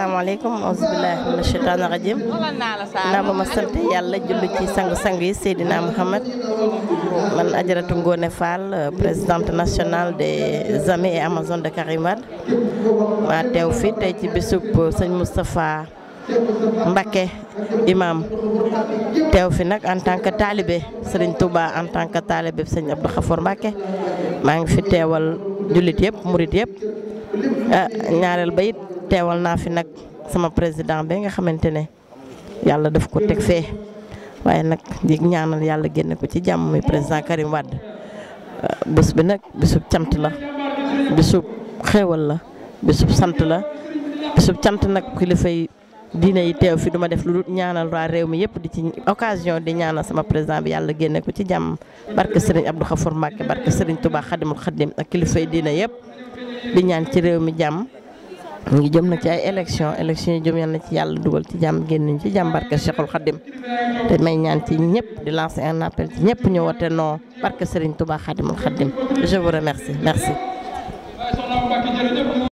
asalaamaaleykum auzubillahi mina sheytaani rajim naa ba ma sant yàlla jullu ci sang-sang yi Seydina Mouhamed man Ajaratu Ngone Fall présidente nationale des amis et Amazone de Karim Wade maa teew fi tey ci bisub sëñ Moustapha Mbacké imam teew fi nag en tant que talibé Serigne Touba en tant que talibé sëñ Abdou Khafour Mbacké maa ngi fi teewal jullit yëpp murit yëpp ah ñaareel ba it teewal naa fi nag sama président bi nga xamante ne yàlla daf ko teg fee waaye nag di ñaanal yàlla génne ko ci jàmm muy président Karim Wade bés bi nag bisub cant la bisub xéewal la bisub sant la bisub cant nag kilifa yi diine yi teew fi duma def lu dul ñaanal waa réew mi yëpp di ci occasion di ñaanal sama président bi yàlla génne ko ci jàmm barke Serigne Abdou Khafour Mbacké barke Serigne Touba Khadimul Khadim ak kilifa yi diine yëpp di ñaan ci réew mi jàmm ñu ngi jëm nag ci ay élection élection yi jëm yal na ci yàlla dugal ci jàmm génn ci jàmm barke Cheikhul Khadim te may ñaan ci ñëpp di lancer un appel ci ñëpp ñu wote non barke Serigne Touba Khadimul Khadim je vous remercie merci